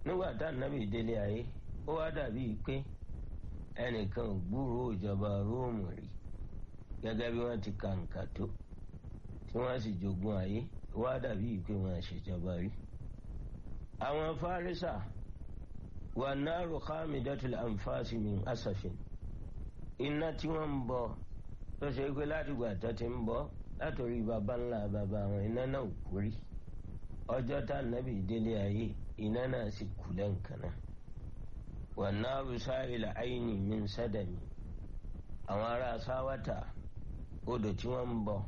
nígbà tá ànábì délé ayé ó wá dàbí pé ẹnìkan ò gbúròó ìjọba róòmù rí gẹ́gẹ́ bí wọ́n ti kàǹkà tó tí wọ́n sì jogún ayé ó wá dàbí pé wọ́n ṣèjọba rí. àwọn fárísà wà náàrú khamidatul anfasi min asafin iná tí wọ́n ń bọ tó ṣe pé látìgbà tó ti ń bọ látòrí baba ńlá baba àwọn iná náà kú rí ọjọ́ tá ànábì délé ayé iná náà sì kú lẹ́ǹkan náà wà náàrú sáìlà àìní min sádàmì àwọn ará sáwátà odò tí wọ́n ń bọ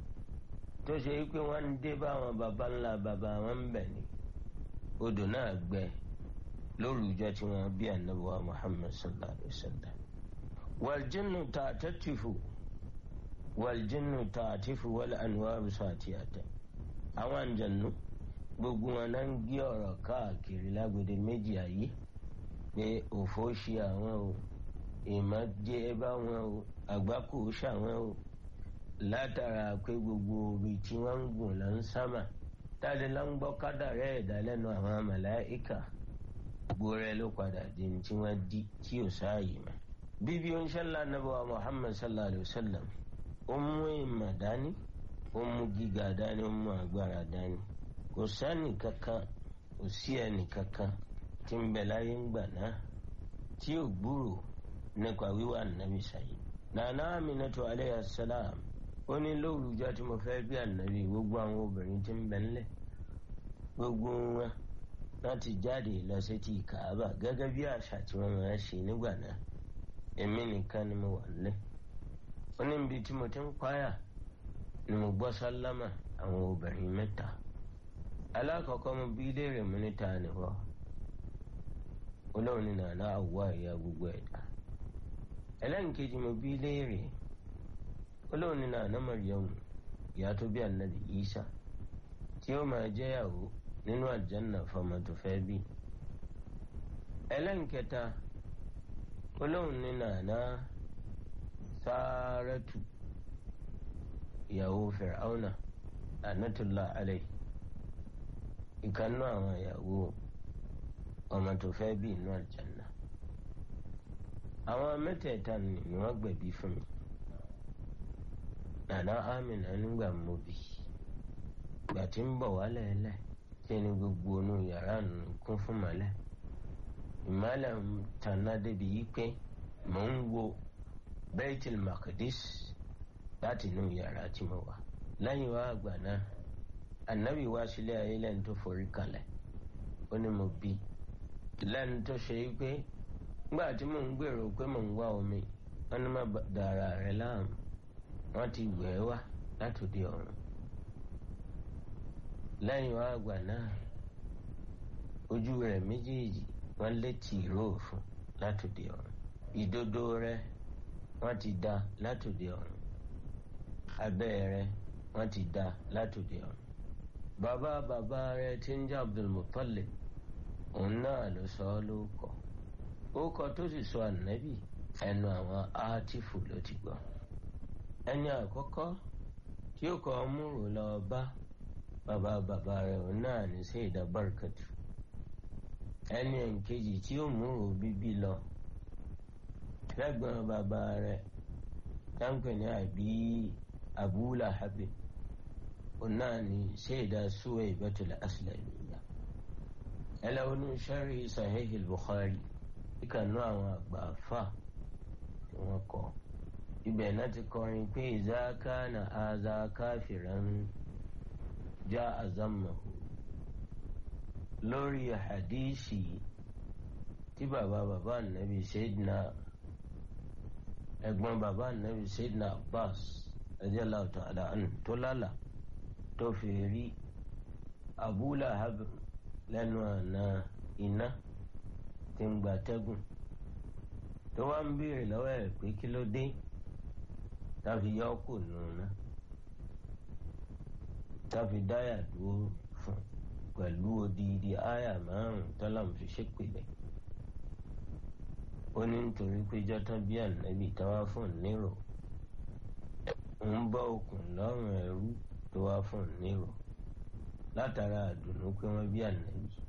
tó ṣe pé wọ́n ń dé bá àwọn baba ńlá baba wọn ń bẹ̀ ni odò náà gbẹ lórúkọ tí wọ́n bí ànábì muhammad sallallahu alayhi wa sallam wàljinnu tààtàtìfù wàljinnu tààtìfù wal anwaru sàtìyàtà àwọn àǹjànú gbogbo wọn náà ń gbé ọ̀rọ̀ káàkiri lágbèdè méjì ayé pé òfò ṣe àwọn o ìmọ̀ jẹ́ bá wọn o àgbákò ṣàwọn o látara pé gbogbo orí tí wọ́n ń gùn lọ ń sámà táde lọ ń gbọ́ kádàrẹ́ ẹ̀dá lẹ́nu àwọn màláíkà gbogbo rẹ̀ ló padà di ní tí wọ́n di tí ò sáàyè mọ́. bíbí oníṣẹ́lá nàbọ̀ muhammad sallallahu alayhi wa sallam ó mú ìmọ̀ dání ó mú gíga dání ó mú agbára dání kò sẹ́ni kankan kò sí ẹnì kankan tí ń bẹ láyé ń gbà náà tí ò gbúrò nípa wíwà nàbì sáyé. nànà aminatu alayhi salam ó ní lóòrùjọ tí mo fẹ́ bí ànábì gbogbo àwọn obìnrin tí ń bẹ ńlẹ̀ gbogbo wọn láti jáde lọ sí ti kàábà gẹ́gẹ́ bí àṣà tí wọ́n máa ń ṣe nígbà náà èmi nìkan ni mo wà nílẹ̀ ó ní ibi tí mo ti ń páyà ni mo gbọ́ sálámà àwọn obìnrin mẹ́ta alákọ̀ọ́kọ́ mo bí léèrè mo níta nìwọ́ olóhùn ní nàná àwọ̀ ẹ̀yà gbogbo ẹ̀dá ẹlẹ́nkejì mo bí léèrè olóhùn ní nàná Maryamu ìyá tó bí ànábì Ìsá tí ó máa jẹ́yàwó nínú àjánà fọmọ tó fẹ́ bí ẹlẹ́nkẹta olóhùn ní nàná Sárátù ìyàwó Fir'auna anatollah alayhi ìkànnú àwọn ìyàwó ọmọ tó fẹ́ bí inú àjánà àwọn mẹ́tẹ̀ẹ̀ta ni wọ́n gbẹ̀bí fún mi nàná Amina nígbà mo bí ìgbà tí ń bọ̀ wálẹ̀ ẹlẹ́ tí ni gbogbo inú yàrá nù kún fún mọ́lẹ̀ ìmọ́lẹ̀ ń tanná débi yí pé mò ń wo Baitul Maqdis láti inú yàrá tí mo wà lẹ́yìn wá àgbà náà ànábì wá sílé ayé lẹ́nu tó forí kalẹ̀ ó ní mo bí lẹ́nu tó ṣe é pé nígbà tí mò ń gbèrò pé mò ń wá omi wọ́n ní má dàrá rẹ̀ láàmú wọ́n ti wẹ̀ ẹ́ wá látòdì ọ̀run lẹ́yìn wá àgbà náà ojú rẹ̀ méjèèjì wọ́n létí ìró òfun látòdì ọ̀run ìdodo rẹ̀ wọ́n ti dá látòdì ọ̀run abẹ́ rẹ̀ wọ́n ti dá látòdì ọ̀run bàbá bàbá rẹ̀ tí ń jẹ́ Abdulmuttalib òun náà ló sọ ọ́ lóko ókọ tó sì sọ ànábì ẹnu àwọn átífù ló ti gbọ́ ẹni àkọ́kọ́ tí ó kọ́ múrò lọ bá bàbá bàbá rẹ̀ òun náà ní Sayyida Barkatu ẹni ẹ̀ǹkejì tí ó múrò bíbí lọ lẹ́gbọ̀n bàbá rẹ̀ táǹpẹ̀ ní àbí Abu Lahab òun náà ní Sayyida Suwaybatul Aslamiyya ẹlẹ́wọ̀n ní sharhi Sahih al-Bukhari ìkànnú àwọn àgbà àfà tí wọ́n kọ́ ibẹ̀ náà ti kọrin pé ìzáká na aza káfìrán já àzámàhù lórí hadisi tí bàbá bàbá nàbí Sayyidina ẹ̀gbọ́n bàbá nàbí Sayyidina Abbas radiyallahu ta'ala anhu tó lálà tó fi rí Abu Lahab lẹ́nu àná iná tí ń gba tẹ́gùn tó wá ń béèrè lọ́wọ́ ẹ̀ pé kí ló dé táfi yọ kù nùnà táfi dáyà dúró fún pẹ̀lú odidi àyà márùn tọ́lá fi ṣépèlè ó ní nítorí pé jọ́tán bí ànábì táwa fún nírò ń bọ́ okùn lọ́rùn ẹrú tó wá fún nírò látara àdùnnú pé wọ́n bí ànábì